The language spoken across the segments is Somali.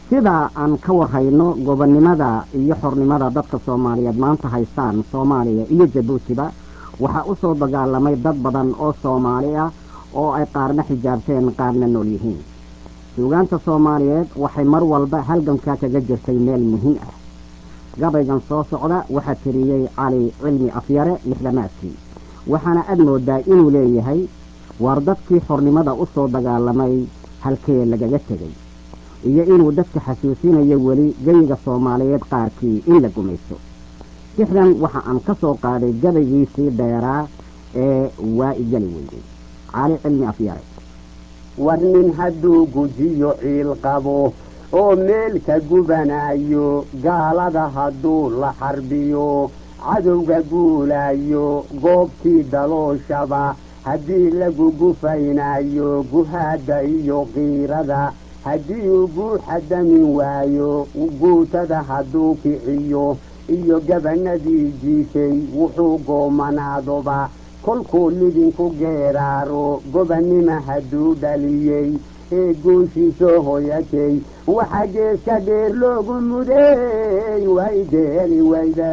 sidaa aan ka warhayno gobonnimada iyo xornimada dadka soomaaliyeed maanta haystaan soomaaliya iyo jabuutiba waxaa u soo dagaalamay dad badan oo soomaali ah oo ay qaarna xijaabteen qaarna nool yihiin suugaanta soomaaliyeed waxay mar walba halgankaa kaga jirtay meel muhiim ah gabaygan soo socda waxaa tiriyey cali cilmi afyare lixdamaadkii waxaana aad moodaa inuu leeyahay waar dadkii xornimada u soo dagaalamay halkee lagaga tegey iyo inuu dadka xasuusinayo weli geyiga soomaaliyeed qaarkii in la gumaysto sixdan waxa aan ka soo qaaday gabaygiisii dheeraa ee waa igeli weyday cali cilmi afyare war nin hadduu gujiyo ciil qabo oo meel ka gubanayo gaalada hadduu la xarbiyo cadowga guulayo goobtii dalooshaba haddii lagu gufaynayo guhaadda iyo qiirada haddii uu guuxa damin waayo guutada hadduu kiciyo iyo gabanadii jiifay wuxuu goomanaadoba kolkuu lidinku geeraaro gobannima hadduu dhaliyey ee guushiisoo hoyatay waxa geeska dheer loogu mudeey way geeli wayda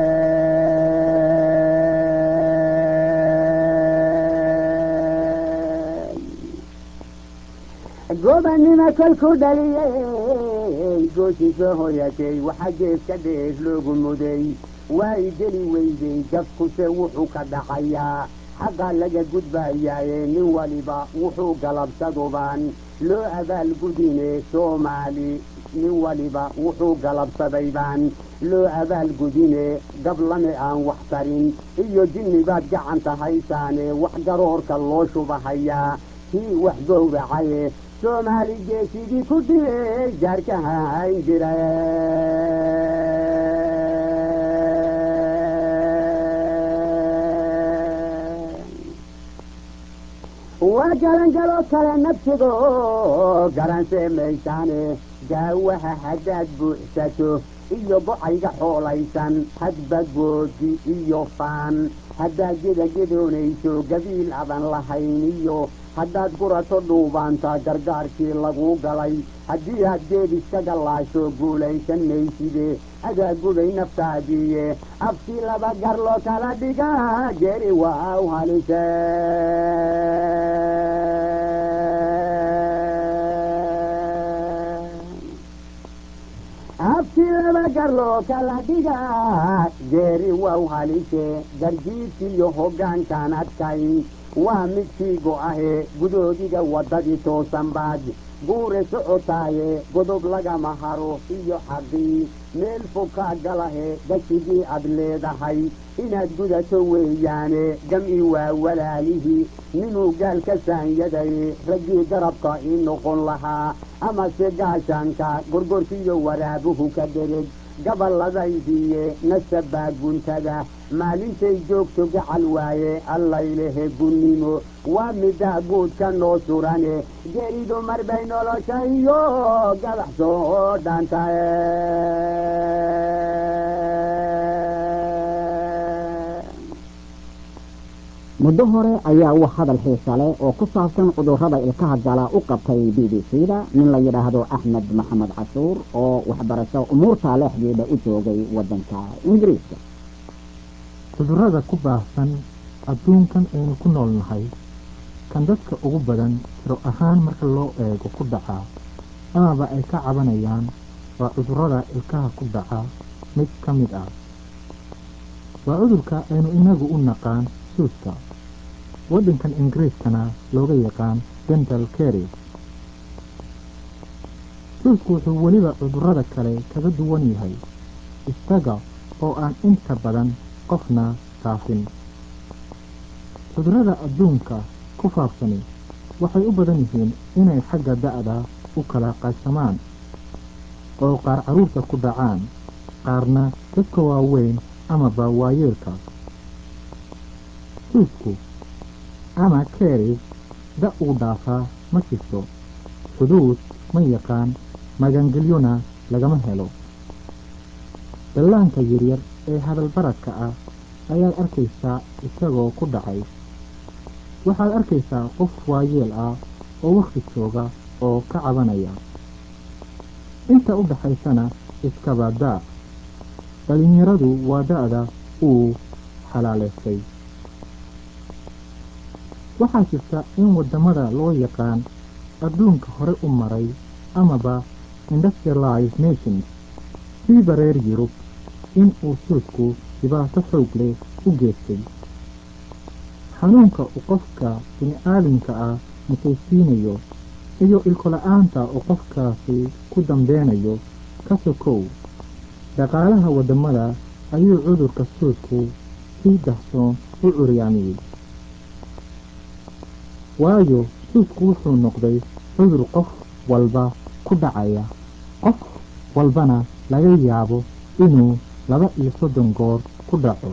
gobannima kolkuu dhaliyey gooshiisoo hoyatay waxa geeska dheer loogu muday way geli weyday dadkuse wuxuu ka dhacayaa xaqa laga gudbayaaye nin waliba wuxuu galabsadubaan loo abaalgudine soomaali nin waliba wuxuu galabsaday baan loo abaalgudine gablame aan wax tarin iyo jinni baad gacanta haysaane wax garoorka loo shubahayaa kii wax gowracaye soomaali geesigii ku dhiyey jaarkaha hayn jira waa galangaloo kale nafsigo garansee maysaane gaawaha haddaad buuxsato iyo gocayga xoolaysan hadba goodi iyo faan haddaad gedagedoonayso gabiil adan lahayn iyo haddaad gurato dhuubaanta gargaarkii laguu galay haddii aad geed iskaga laasho guulaysan mayside adaa gubay naftaadiiye afkii laba gar loo kala dhiga geeri waa u halise afkii laba gar loo kala dhiga geeri waa u halise garjiidkiiyo hoggaankaan adkayn waa midkii go'ahe gudoodiga waddadii toosan baad guure socotaaye godob lagama haro iyo xaqii meel fokaa galahe gashigii ad leedahay inaad gudato weeyaane gam'i waa walaalihii ninuu gaal ka saanyadaye raggii garabka ii noqon lahaa amase gaashaanka gorgorkiiyo waraabuhu ka dhereg gaballadaydiiye nasabaa guntada maalintay joogto gacal waaye allaylehe gunnimo waa middaa guudka noo surane geeridu mar bay nolosha iyo gabax soo dhaantae muddo hore ayaa wax hadal xiisa leh oo ku saabsan cudurrada ilkaha gala u qabtay b b c da nin la yidhaahdo axmed maxamed cashuur oo waxbarasho umuurta leexdeeda u joogay waddanka ingiriiska cudurrada ku baahsan adduunkan aynu ku nool nahay kan dadka ugu badan tiro ahaan marka loo eego ku dhaca amaba ay ka cabanayaan waa cudurrada ilkaha ku dhaca mid ka mid ah waa cudurka aynu inagu u naqaan suuska waddankan ingiriiskana looga yaqaan dental cary suusku wuxuu weliba cudurrada kale kaga duwan yahay isaga oo aan inta badan qofna taafin cudurrada adduunka ku faafsani waxay u badan yihiin inay xagga da'da u kala qaybsamaan oo qaar carruurta ku dhacaan qaarna dadka waaweyn amaba waayeelka suusku ama keris da uu dhaafaa ma jirto xuduud ma yaqaan magangelyona lagama helo dallaanka yaryar ee hadalbaradka ah ayaad arkaysaa isagoo ku dhacay waxaad arkaysaa qof waayeel ah oo wakhti jooga oo ka cabanaya inta u dhaxaysana iskaba daaq dhallinyaradu waa da'da uu xalaalaystay waxaa jirta in waddamada loo yaqaan adduunka hore u maray amaba industrialized nations siiba reer yurub in uu suudku dhibaato xoog leh u geystay xanuunka uu qofka bini-aadamka ah musaysiinayo iyo ilkola-aanta uu qofkaasi ku dambeynayo ka sokow dhaqaalaha waddamada ayuu cudurka suudku si dahsoon u curyaamiyey waayo suudku wuxuu noqday cudur qof walba ku dhacaya qof walbana laga yaabo inuu laba iyo soddon goor ku dhaco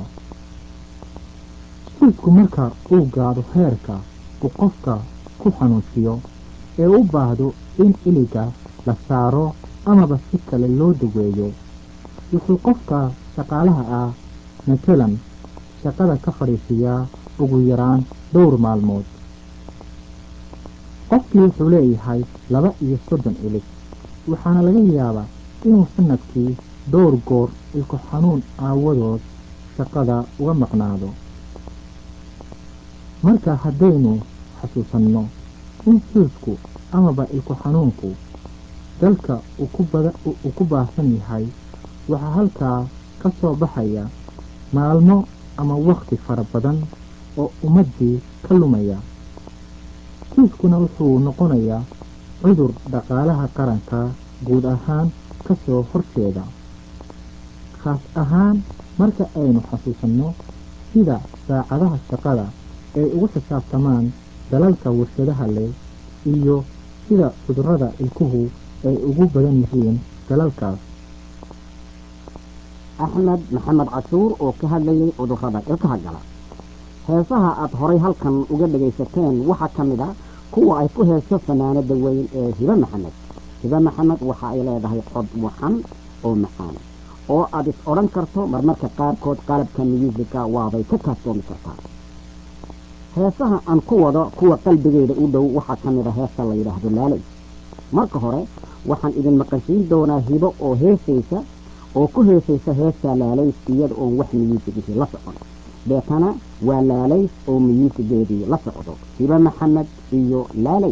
suudku marka uu gaadho heerka uu qofka ku xanuujiyo ee u baahdo in iliga la saaro amaba si kale loo daweeyo wuxuu qofka shaqaalaha ah matalan shaqada ka fadhiisiyaa ugu yaraan dhowr maalmood qofkii wuxuu leeyahay laba iyo soddon ilig waxaana laga yaabaa inuu sanadkii dhowr goor ilko xanuun aawadood shaqada uga maqnaado marka haddaynu xasuusanno in suudku amaba ilko xanuunku dalka uu ku baahsan yahay waxaa halkaa ka soo baxaya maalmo ama wakhti fara badan oo ummaddii ka lumaya suudkuna wuxuu noqonayaa cudur dhaqaalaha qaranka guud ahaan ka soo horjeeda khaas ahaan marka aynu xasuusanno sida saacadaha shaqada ay ugu xisaabtamaan dalalka warshadaha leh iyo sida cudurrada ilkuhu ay ugu badan yihiin dalalkaas axmed maxamed cashuur oo ka hadlayay cudurrada ilkaha gala heesaha aad horay halkan uga dhagaysateen waxaa ka mid a kuwa ay ku heeso fanaanada weyn ee hibe maxamed hibe maxamed waxa ay leedahay cod waxan oo macaan oo aad is odhan karto marmarka qaarkood qalabka miyuusika waabay ka kaaftoomi kartaa heesaha aan ku wado kuwa qalbigeeda u dhow waxaa ka mid a heesta la yidhaahdo laalay marka hore waxaan idin maqashiin doonaa hibo oo heesaysa oo ku heesaysa heesta laalays iyada oon wax miyuusigihii la socon deetana waa laalays oo miyuusigeedii la socdo hibo maxamed iyo laalay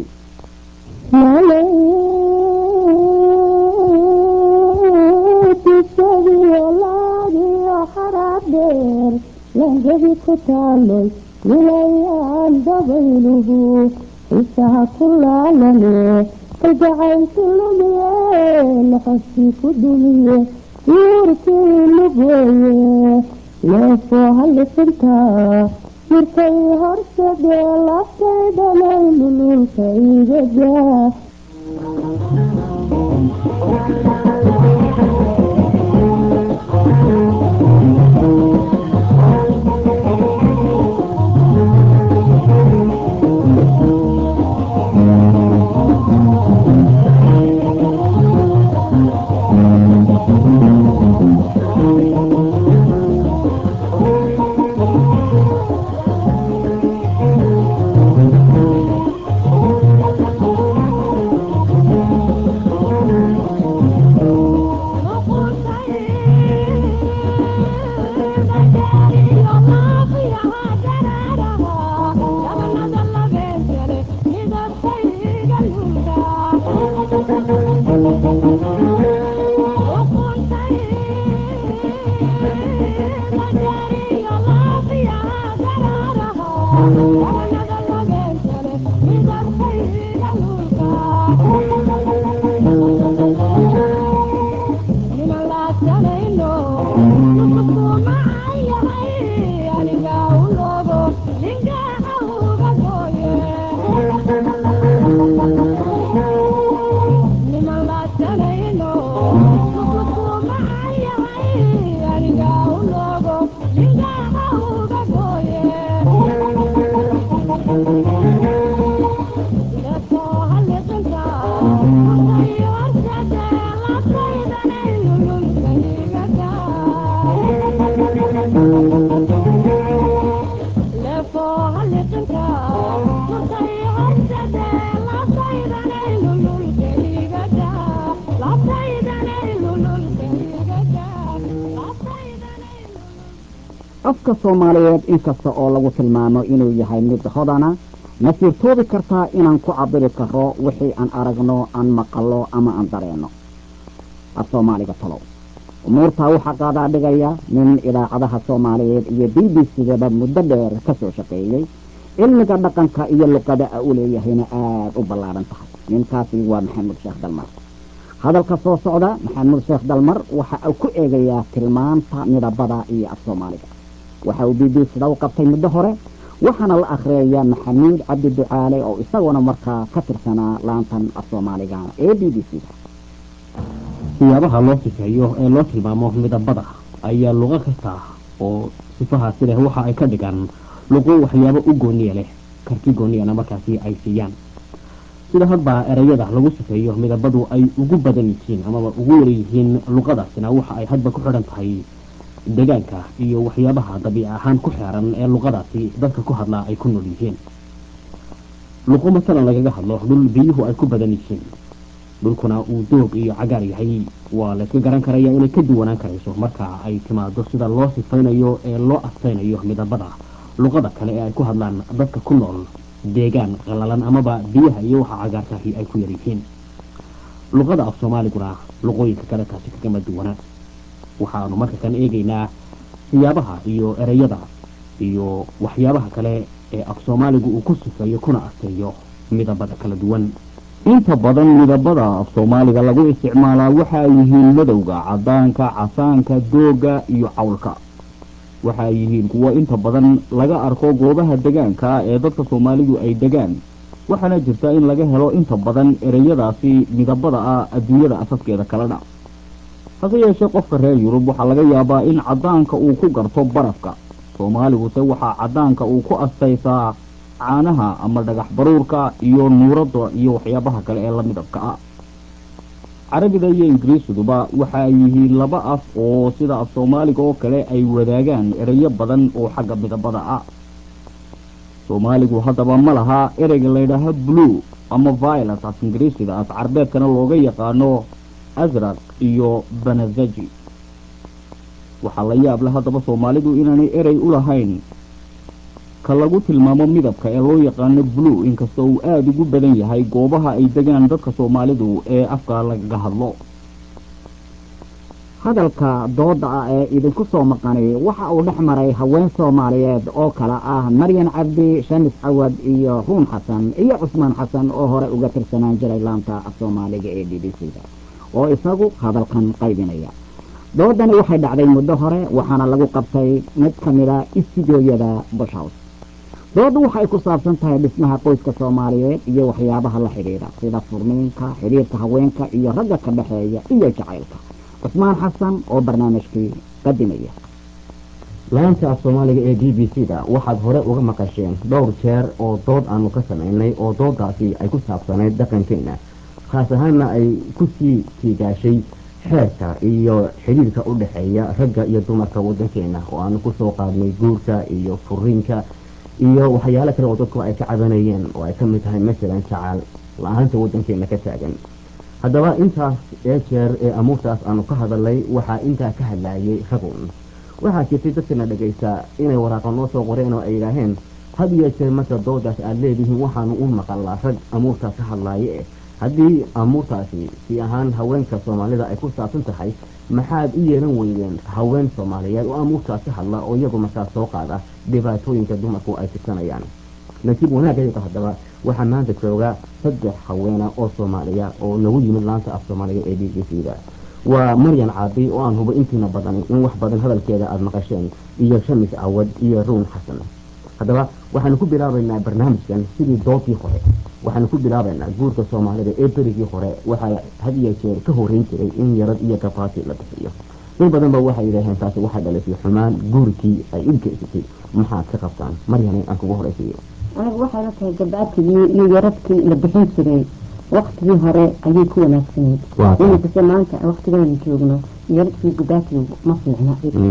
langebi ku taaloy wilayaan dabayluhu xiisaha ku laalane kalgacaylki lumiye laxoskii ku dumiye yuurkii lugooye leefoo halisintaa murkay horsadee laftay dhalay lululka igadaa afka soomaaliyeed inkasta oo lagu tilmaamo inuu yahay mid hodana ma sirtoobi kartaa inaan ku cabiri karo wixii aan aragno aan maqallo ama aan dareenno af soomaaliga talow umuurtaa waxaa qaadaa dhigaya nin idaacadaha soomaaliyeed iyo b b c-daba muddo dheer ka soo shaqeeyey cilmiga dhaqanka iyo luqada a u leeyahayna aada u ballaaran tahay ninkaasi waa maxamuud sheekh dalmar hadalka soo socda maxamuud sheekh dalmar waxa uu ku eegayaa tilmaanta midabada iyo af soomaaliga waxa uu b b c-da u qabtay muddo hore waxaana la akhriyayaa maxamuud cabdi ducaale oo isaguna markaa ka tirsanaa laantan af soomaaliga ee b b c-da siyaabaha loo sifeeyo ee loo tilmaamo midabada ayaa luqo kasta oo sifahaasi leh waxa ay ka dhigaan luqo waxyaabo u gooniya leh karti gooniyana markaasi ay siiyaan sida hadba ereyada lagu sifeeyo midabadu ay ugu badan yihiin amaba ugu yaryihiin luqadaasina waxa ay hadba ku xidhan tahay deegaanka iyo waxyaabaha dabiici ahaan ku xeeran ee luqadaasi dadka ku hadlaa ay ku nool yihiin luqo masalan lagaga hadlo dhul biyuhu ay ku badan yihiin dhulkuna uu doog iyo cagaar yahay waa layska garan karaya inay ka duwanaan karayso marka ay timaado sida loo sifaynayo ee loo astaynayo midabada luqada kale ee ay ku hadlaan dadka ku nool deegaan qalalan amaba biyaha iyo waxa cagaartahi ay ku yaryihiin luqada af soomaaliguna luqooyinka kale taasi kagama duwana waxaanu marka kan eegaynaa siyaabaha iyo ereyada iyo waxyaabaha kale ee af soomaaligu uu ku sifeeyo kuna asteeyo midabada kala duwan inta badan midabada af soomaaliga lagu isticmaalaa waxa ay yihiin madowga cadaanka casaanka dooga iyo cawlka waxa ay yihiin kuwo inta badan laga arko goobaha degaanka ee dadka soomaalidu ay degaan waxaana jirta in laga helo inta badan ereyadaasi midabada ah adduunyada asaskeeda kalena hase yeeshee qofka reer yurub waxaa laga yaabaa in cadaanka uu ku garto barafka soomaaliguse waxaa cadaanka uu ku astaysaa caanaha ama dhagax baruurka iyo nuurada iyo waxyaabaha kale ee la midabka ah carabida iyo ingiriisiguba waxa ay yihiin laba af oo sida af soomaaliga oo kale ay wadaagaan ereyo badan oo xagga midabada ah soomaaligu haddaba ma laha ereyga laydhaaha blue ama violet af ingiriisiga af carbeedkana looga yaqaano asraq iyo banazaji waxaa la yaable haddaba soomaalidu inaanay erey u lahayn ka lagu tilmaamo midabka ee loo yaqaano blue inkastoo uu aada ugu badan yahay goobaha ay degaan dadka soomaalidu ee afka lagaga hadlo hadalka dooda ah ee idinku soo maqanay waxa uu dhex maray haween soomaaliyeed oo kale ah maryan cabdi shamis cawad iyo ruun xasan iyo cusmaan xasan oo hore uga tirsanaan jiray laanta af soomaaliga ee b b c-da oo isagu hadalkan qaybinaya doodani waxay dhacday muddo hore waxaana lagu qabtay mid ka mida istudiyooyada bushhouse doodu waxay ku saabsan tahay dhismaha qoyska soomaaliyeed iyo waxyaabaha la xidhiidha sida furniinka xidhiirka haweenka iyo ragga ka dhexeeya iyo jacaylka cusmaan xasan oo barnaamijkii qadimaya laanta af soomaaliga ee b b c da waxaad hore uga maqasheen dhowr jeer oo dood aanu ka samaynay oo doodaasi ay ku saabsanayd dhaqankeena khaas ahaanna ay ku sii tiigaashay xeerka iyo xidhiirka u dhexeeya ragga iyo dumarka waddankeena oo aanu kusoo qaadnay guurka iyo furiinka iyo waxyaalo kale oo dadku ay ka cabanayeen oo ay ka mid tahay masalan jacaal la-aanta waddankeena ka taagan haddaba intaas ee jeer ee amuurtaas aanu ka hadalnay waxaa intaa ka hadlaayay ragun waxaa jirtay dadkana dhegaysta inay waraaqa noo soo qoreen oo ay yidhaaheen had iyo jeer marka doodaas aada leedihiin waxaanu u maqalnaa rag amuurtaas ka hadlaaye eh haddii amuurtaasi si ahaan haweenka soomaalida ay ku saabsan tahay maxaad u yeelan weydeen haween soomaaliyeed oo amuurtaas ka hadla oo iyagu markaas soo qaada dhibaatooyinka dumarku ay tirsanayaan nasiib wanaagayaga haddaba waxaa maanta jooga saddex haweena oo soomaaliya oo nagu yimid laanta af soomaaliga ee b b c da waa maryan caabi oo aan hubo intiina badan in wax badan hadalkeeda aada maqasheen iyo shamis cawad iyo ruun xasan haddaba waxaanu ku bilaabaynaa barnaamijkan sidii doodii hore waxaanu ku bilaabaynaa guurka soomaalida ee berigii hore waxaa had iyo jeer ka horeyn jiray in yarad iyo gabaati la bixiyo dad badan ba waxay yidhaaheen taasi waxay dhalisay xumaan guurkii ay u geysatay maxaad ka qabtaan maryane aan kugu horeysiiyo anigu waxay la tahay gabaatigii iyo yaradkii la bixin jiray waktigii hore ayay ku wanaagsaneyd Waa tahay. iminkase maanta waktigeenu joogno yaradkii gabaatigu ma fiicna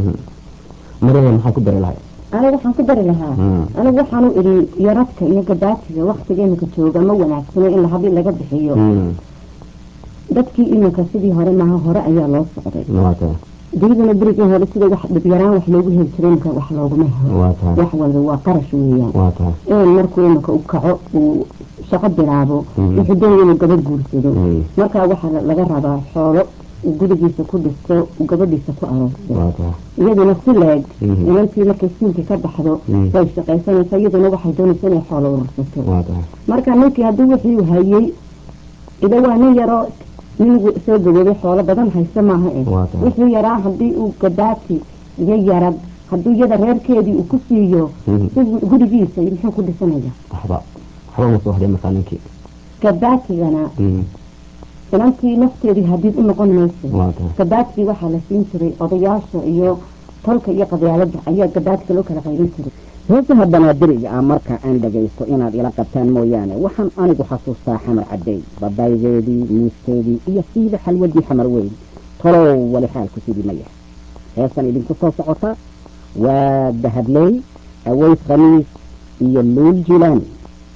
maryane maxaa ku dari lahay anigu waxaan ku dari lahaa Mm. anigu waxaan u idhi yaradka iyo gabaatiga waktiga iminka jooga ma wanaagsano in lahadii laga bixiyo dadkii iminka sidii hore maaha hore ayaa loo socday waata diyadana berigii hore sida wax dhibyaraan wax loogu heli jiray marka wax looguma helo waa tahay wax walba waa qarash weeyaan waa tahay in markuu imika u kaco uu shaqo bilaabo Mhm. wuxuu doonaya inuu gabadh guursado Mm. markaa waxaa la- laga rabaa xoolo uu gurigiisa ku dhisto uu gabadhiisa ku aroosto waa tahay iyaduna si leeg Mhm. inantii markay siinka ka baxdo Mm. way shaqaysanaysaa iyaduna waxay doonaysa inay xoolo urursato waa tahay marka ninkii haddii wixii uu hayey ida waa nin yaroo nin gu- soo gaboobay xoolo badan haysta maaha eh Waa tahay. wixii yaraa haddii uu gabaati iyo yarad hadduu iyada reerkeedii uu ku siiyo Mhm. si gurigiisa muxuu ku dhisanaya waxba waxba ma soo hadhay markaa ninkii gabaatigana Mm. inantii nafteedii hadiid u noqon mayso waa tahay gabaatigii waxaa la siin jiray odayaasha iyo tolka iyo qabyaalada ayaa gabaatiga loo kala qaybin jiray heesaha banaadiriga ah marka aan dhagaysto inaad ila qabtaan mooyaane waxaan anigu xasuustaa xamar caddeey badaygeedii muuskeedii iyo siiba xalwadii xamar weyn tolow wali xaalku sidii ma yahay heesan idinku soo socota waa dahabley aways khamiis iyo luul jilaani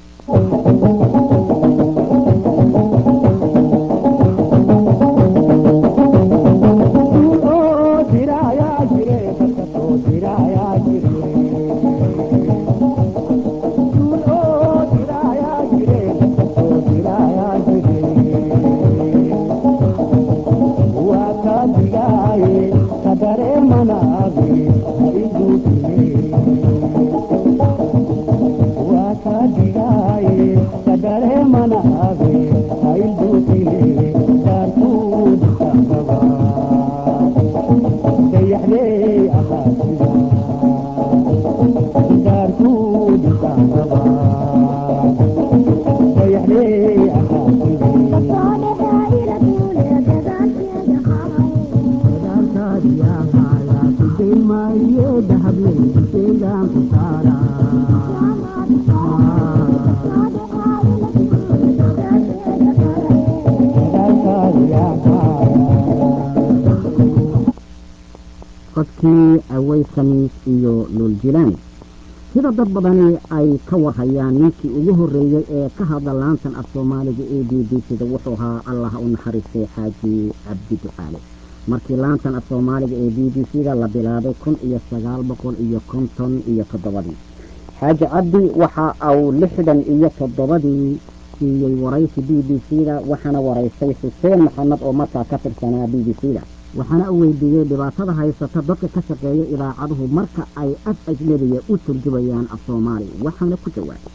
codkii aways khamiis iyo luul jilaani sida dad badani ay ka warhayaan ninkii ugu horreeyey ee ka hadla laantan af soomaaliga a b b sida wuxuu ahaa allah u naxariistay xaaji cabdi ducaale markii laantan af soomaaliga ee b b c-da la bilaabay kun iyo sagaal boqol iyo konton iyo toddobadii xaaji cabdi waxa uu lixdan iyo toddobadii siiyey waraysi b b c-da waxaana waraystay xuseen maxamed oo markaa ka tirsanaa b b c-da waxaana u weydiiyey dhibaatada haysata dadka ka shaqeeya idaacaduhu marka ay af ajnebiya u turjubayaan af soomaali waxaana ku jawaabay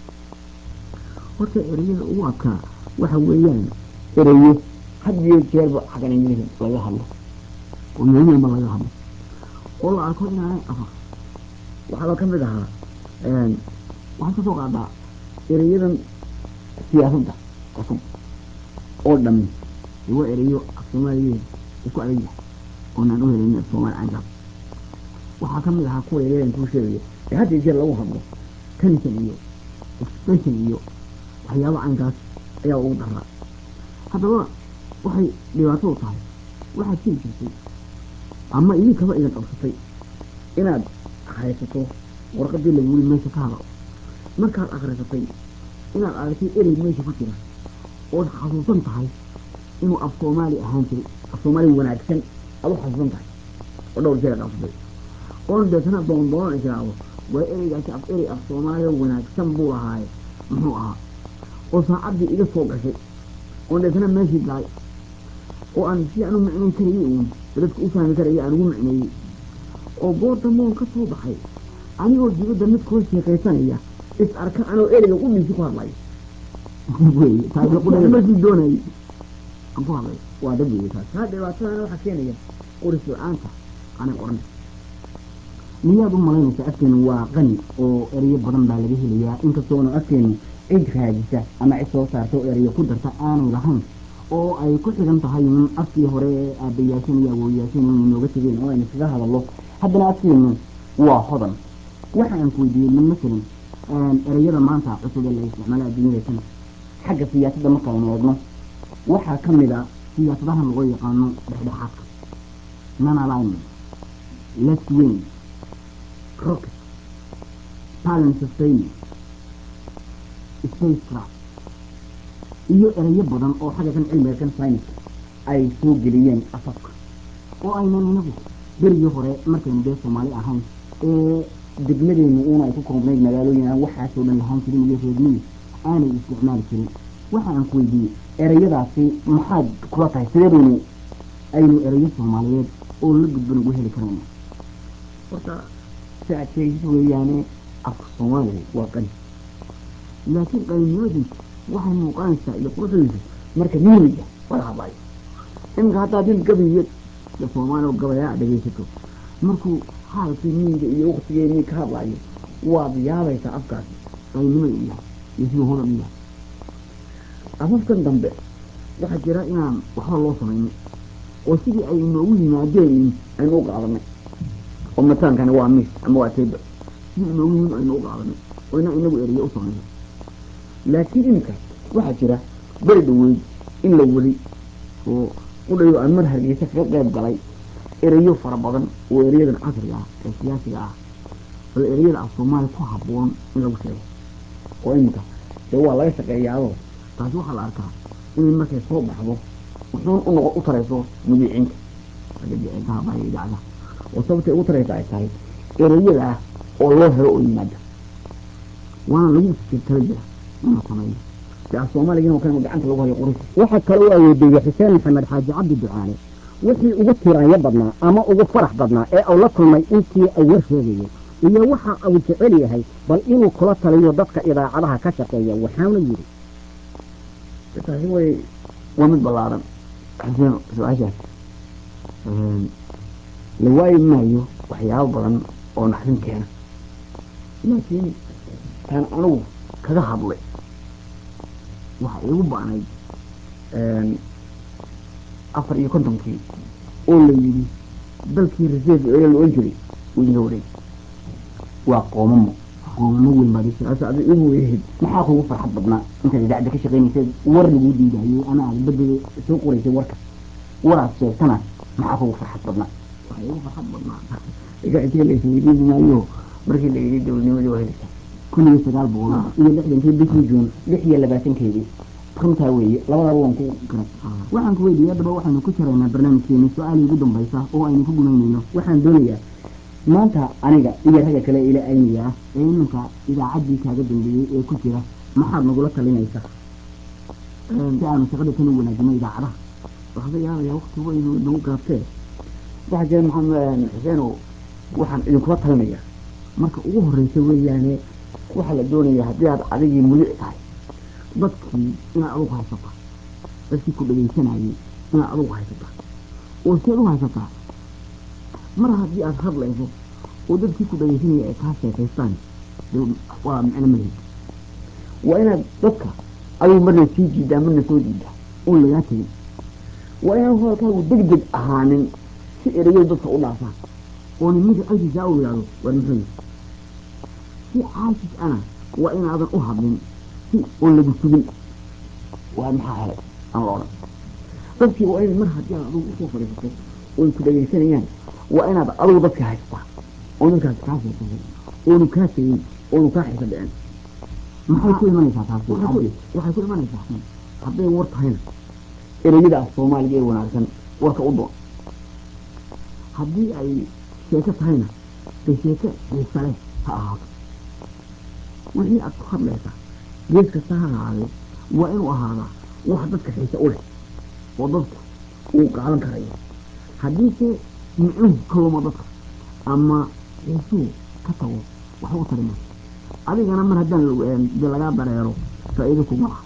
horta ereyada ugu adkaa waxa weeyaan ereyo had iyo jeerba xaggan ingiriis laga hadlo oo yoomiyama laga hadlo oo la arko inaanay afar waxaaba ka mid ahaa waxaad ka soo qaadaa ereyadan siyaasadda cusub oo dhami dee waa ereyo af soomaaliyeed isku adag yahay oonaan u helin af soomaali canjab waxaa ka mid ahaa kuwa ereyadan kuu sheegaya ee had iyo jeer lagu hadlo tension iyo expression iyo waxyaaba caynkaas ayaa ugu daraa haddaba waxay dhibaatadu tahay waxaad jiri jirtay ama idinkaba idin qabsatay inaad akhrisato warqadii laguli meesha ka hadal markaad akhrisatay inaad aragtay erey meesha ku jira ood xasuusan tahay inuu af soomaali ahaan jiray af soomaali wanaagsan aad u xasuusan tahay oo dhowr jeer qabsatay oon deetana doondoon israacdo waa ereygaasi af erey af soomaaliya wanaagsan buu ahaaye muxuu ahaa oo saacaddii iga soo gashay oon deetana meeshii galay oo aan si aan u micnayn karayay uun dadka u fahmi karaya aan ugu micneeyey oo goorta moon ka soo baxay anigoo dibadda mid kula sheekaysanaya is arka anoo ereyga u dhiisi ku hadlay wey taasi markii doonayay aan ku hadlay waa dab wey taas taa dhibaatadana waxaa keenaya qoris la-aanta aanay qoran miyaad u malaynaysaa afkeenu waa qani oo ereyo badan baa laga helayaa inkastoona afkeenu cid raadisa ama cid soo saarta oo ereyo ku darta aanay lahayn oo ay ku xigan tahay in afkii hore ee aabayaashan iyo awooyaashan inay nooga tegeen oo aynu kaga hadallo haddana afkeenu waa hodan waxa aan ku weydiiyey min masalan ereyada maanta cusub ee la isticmaala adduunyada tan xagga siyaasadda markaaynu eegno waxaa ka mid a siyaasadahan loo yaqaano dhexdhexaadka non alignment left wing rocket talent sustaining spacecraft iyo ereyo badan oo xagga kan cilmiga kan science ay soo geliyeen afafka oo aynan inagu berigii hore markaynu dee soomaali ahayn ee degmadeenu uuna ay ku koobnayd magaalooyin aan waxaasoo dhan lahaan jirin iyo reermiyi aanay isticmaali jirin waxa aan ku weydiiyey ereyadaasi maxaad kula tahay sideedaynu aynu ereyo soomaaliyeed oo la gudban ugu heli karayna horta si aad sheegis weeyaane afka soomaaliga waa qani laakiin qalinimadiisa waxay muuqanaysaa iyo quruxdiisa marka miiriga wala hadlayo iminka haddaa din gabayyo de soomaaliya gabayaa dhegaysato markuu xaalkii miyiga iyo waktigeenii ka hadlayo waad yaabaysaa afkaasi qalinimada u yahay iyo siduu hodan u yahay afafkan dambe waxaa jira inaan waxba loo samaynin oo sidii ay inoogu yimaadeen aynu u qaadanay oo mataankani waa mis ama waa teba sidii inoogu yimid aynu u qaadanay oo inaan inagu eriyo u samayno laakiin iminka waxaa jira beri dhaweyd in la weli oo udhayo aan mar hargeysa kaga qayb galay ereyo fara badan oo ereyadan casriga ah ee siyaasiga ah bal ereyada af soomaaliya ku habboon in lagu sheego oo iminka dee waa laga shaqeeyaado taasi waxaa la arkaa inay markay soo baxdo wuxuun u noqo u tarayso mudiiciinta mudiiciintaha baa idaacada oo sababtay ugu taraysa ay tahay ereyada ah oo loo helo oo yimaada waana lagu fikirtala jira inuu sameeyo de af soomaaliga oo kale gacanta lagu hayo qoris waxaa kale u awoodeeyey xuseen maxamed xaaji cabdi ducaale wixii ugu tiraanyo badnaa ama ugu farax badnaa ee uu la kulmay intii ay war sheegayeen iyo waxa uu jecel yahay bal inuu kula taliyo dadka idaacadaha ka shaqeeya waxaana yidhi taasi way waa mid ballaaran xuseen su-aashaas la waayi maayo waxyaabo badan oo naxdin keena laakiin taan anigu kaga hadlay waxa iigu ba'nayd afar iyo kontonkii oo la yidhi dalkii reserve area la ohan jiray uu inaga wareeg waa qoomamo qoomamo weyn baad taas adi igu weehid maxaa kugu farxad badnaa intaad idaacadda ka shaqaynaysay war laguu diidayey ama aad badada soo qoraysay warka waraad sheegtana maxaa kugu farxad badnaa waxaa igu farxad badnaa idaacadka la isweydiin maayo markii la yidhi dowladnimadii waa helaysaa kun iyo sagaal boqol iyo lixdankii bishii juun lix iyo labaatankeedii runtaa weeye labadaba waan ku garan waxaan ku weydiiyey haddaba waxaynu ku jiraynaa barnaamijkeeni su-aalii ugu dambaysa oo aynu ku gumaynayno waxaan doonayaa maanta aniga iyo ragga kale ila ayniga ah ee iminka idaacaddii kaaga dambeeyey ee ku jira maxaad nagula talinaysaa si aanu shaqada kana wanaajino idaacadaha waxba yaabaya wakti waynu nagu gaabtee waxaa jira maxamed xuseenow waxaan idinkula talinayaa marka ugu horreysa weeyaane waxaa la doonayaa haddii aad adigii mulic tahay dadkii inaad adugu haysata dadkii ku dhegaysanayay inaad adugu haysata oo seed u haysataa mar haddii aad hadlayso oo dadkii ku dhegaysanaya ay kaa sheekaystaan waa micno malhid waa inaad dadka adigu marna sii jiidaa marna soo jiidaa oon lagaa tegin waa inaan hadalkaagu deg deg ahaanin si erayo dadka u dhaafaan oo nimanka alkiisaa u yidhaahdo waa muxuu si caasis ana waa inaadan u hadlin si oon lagu sugin waa maxaa helay aan la odhan dadkii waa inay mar haddii aad adugu usoo fadhiisato oy ku dhegaysanayaan waa inaad adugu dadka haystaa oo dadkaas kaa sheekasay oonu kaa tegin oonu kaa xiso dhicin maxay ku imanaysaa taasi waxay ku imanaysaa hadday war tahayna ereyada af soomaaliga ee wanaagsan warka u doon haddii ay sheeko tahayna de sheeko xiisa leh ha ahaato wixii aad ku hadlaysaa gees kasta ha ahaadee waa inuu ahaadaa wax dadka xiise u leh oo dadku uu qaadan karayo haddiise micnuhu ka luma dadka ama xiisuhu ka tago waxba u tarima adigana mar haddaan de lagaa dareero faa'iido kuma laha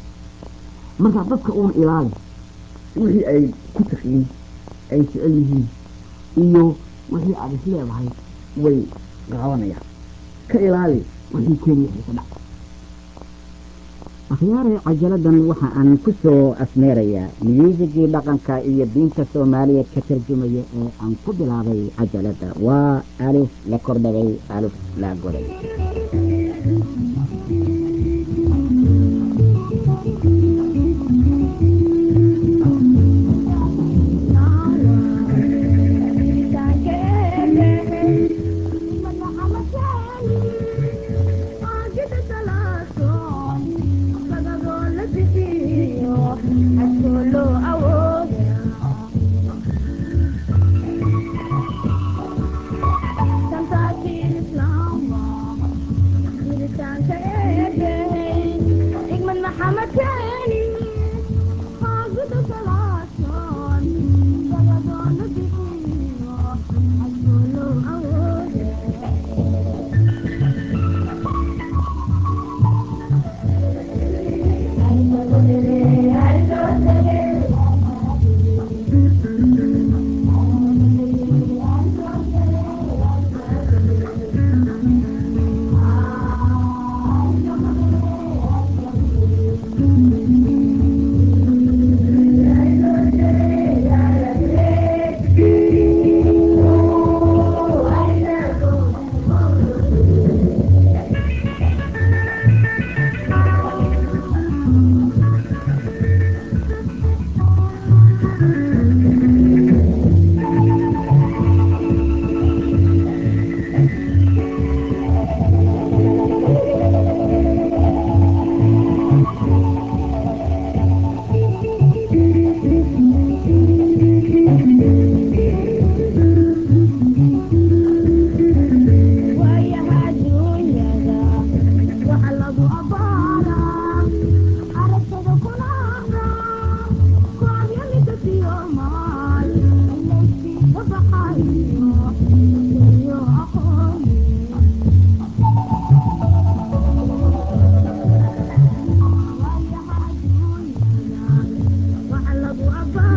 marka dadka uun ilaali wixii ay ku taqiin ay jecel yihiin iyo wixii aad is leedahay way qaadanayaan ka ilaali wixii keenaya xiise dhac akhyaare cajaladan waxa aan ku soo asmeerayaa miyuusigii dhaqanka iyo diinta soomaaliyeed ka tarjumaya ee aan ku bilaabay cajalada waa alif la kordhabay alif la goday baa